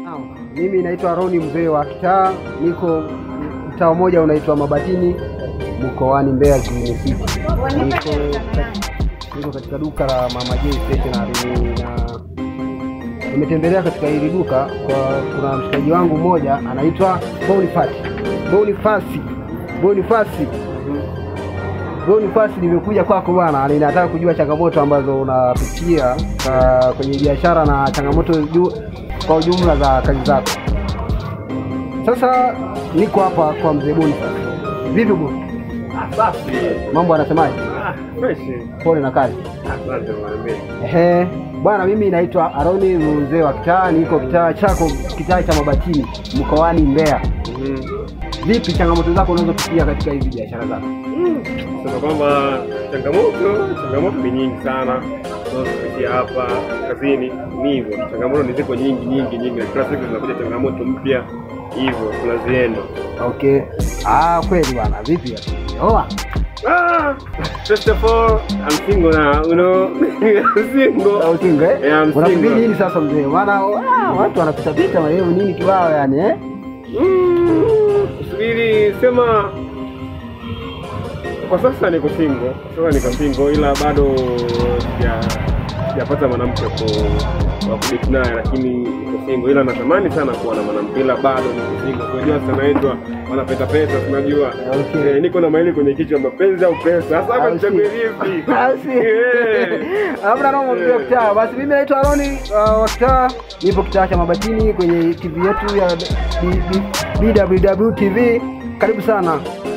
Naam, mimi naitwa Roni mzee wa kitaa, niko mtaa mmoja unaitwa Mabatini mkoani Mbeya Green City. Niko, niko katika duka la Mama J Stationery na nimetembelea katika hili duka kwa kuna mshikaji wangu mmoja anaitwa Boniface Bonifasi Bonifasi Bonifasi, nimekuja kwako bwana, ninataka kujua changamoto ambazo unapitia uh, kwenye biashara na changamoto ju, kwa ujumla za kazi zako. Sasa niko hapa kwa mzee Bonifasi. Vipi bwana? Ah, safi. Mambo anasemaje? Ah, fresh. Pole na kazi. Asante mwanamume. Ehe, bwana, mimi naitwa Aroni mzee wa kitaa, niko kitaa chako, kitaa cha Mabatini mkoani Mbeya. Mhm. Vipi changamoto zako unazopitia katika hizi biashara zako? Sema kwamba changamoto changamoto ni nyingi sana tunazopitia hapa kazini. Ni hivyo, changamoto ni ziko nyingi nyingi nyingi, na kila siku zinakuja changamoto mpya, hivyo tunazienda. Okay. Ah, kweli bwana. Vipi? Oa. Ah, first of all, I'm single now, you know. I'm single. Au kinga eh? Yeah, I'm Unasubiri single. nini sasa mzee? Maana ah, watu wanapita pita maneno nini kibao yani eh? Mm, subiri sema kwa sasa niko single, kwa sasa niko single, ila bado sija- sijapata mwanamke wa ku- wa kudate naye, lakini niko single, ila natamani sana kuwa na mwanamke, ila bado niko single. Unajua sana naitwa wanapeta pesa, tunajua Okay. eh, niko na maili kwenye kichwa, mapenzi au pesa. Sasa hapa Au nichague si- vipi? au si- Eh. Hamna noma mzee wa kitaa. Basi mimi naitwa Aroni uh, wa kitaa, nipo kitaa cha Mabatini kwenye TV yetu ya B- B- BWW TV. Karibu sana.